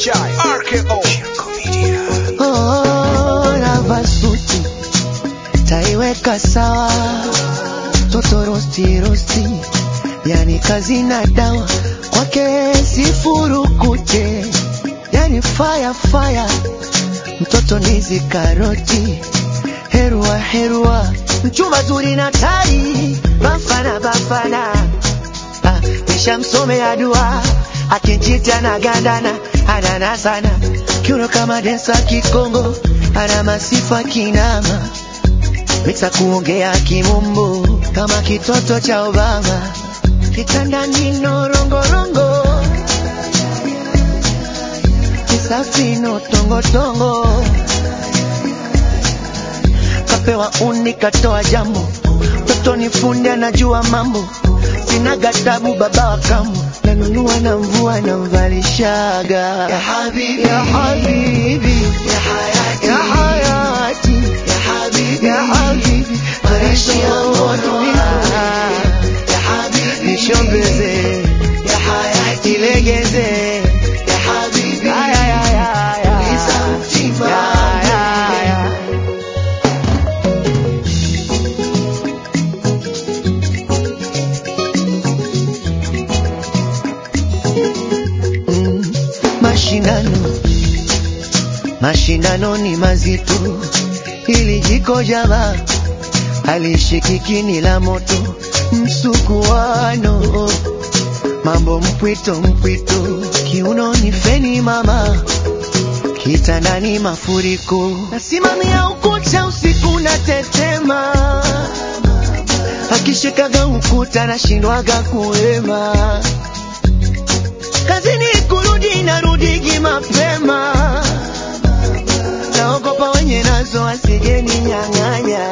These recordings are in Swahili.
Chai, RKO. Oh, navaa suti taiweka sawa, toto rosti rosti, yani kazi na dawa kwake sifurukute, yani fire fire, mtoto nizi karoti, herua herua, mchumba zuri na tai, bafana bafana, ah, nishamsomea dua akinchita na gandana anana sana kiuno kama densa kikongo ana masifa kinama mixa kuongea kimumbu kama kitoto cha Obama kitandani norongorongo kisafino tongotongo kapewa uni katoa jambo mtoto ni fundi anajua mambo sina gatabu baba wa kambo nanunua na mvua na mvalishaga ya habibi ya habibi ya hayati ya hayati ya habibi ya habibi marashi ya moto ya habibi nishombeze ya hayati ilegeze ya habibi ya ya ya ya Lisa mtima ya ya ya Mm, mashindano mashindano ni mazito, ili jiko java halishikiki ni la moto, msukuano mambo mpwito mpwito, kiuno ni feni mama, kitandani mafuriko, nasimamia ukuta usiku na tetema, akishikaga ukuta nashindwaga kuema kazini kurudi narudigi mapema, naogopa wenye nazo wasijeni nyang'anya.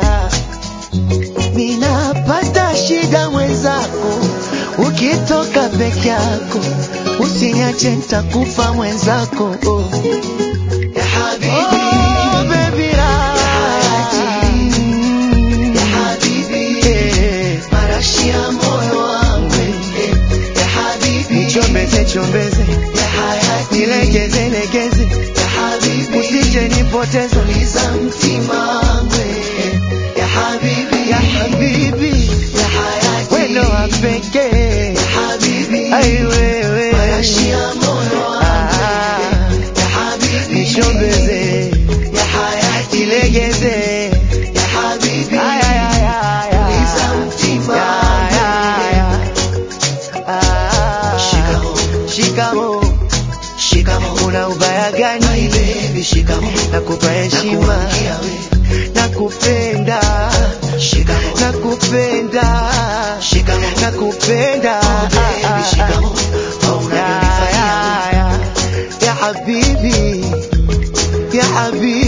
Ninapata shida mwenzako, ukitoka peke yako usiniache, nitakufa mwenzako oh. Ya habibi, oh, baby la. Ya habibi, eh, marashi ya moyo wangu eh, ya habibi, nichombeze chombeze, ya hayati, nilegeze legeze, ya habibi, usije nipoteze, uliza mtima wangu eh, ya habibi, ya habibi, ya hayati, wendo wa pekee, ya habibi, ai wewe, marashi ya moyo wangu ya habibi, nichombeze, ya hayati, nilegeze, ya habibi, ay ay ay ay, uliza mtima wangu Shikamo, shikamo, shikamo. Una ubaya gani? My baby, shikamo. Nakupa heshima, nakupenda, shikamo. Nakupenda, shikamo. Nakupenda, oh baby, shikamo. Oh, unavyonifanyia. Ya habibi, ya habibi.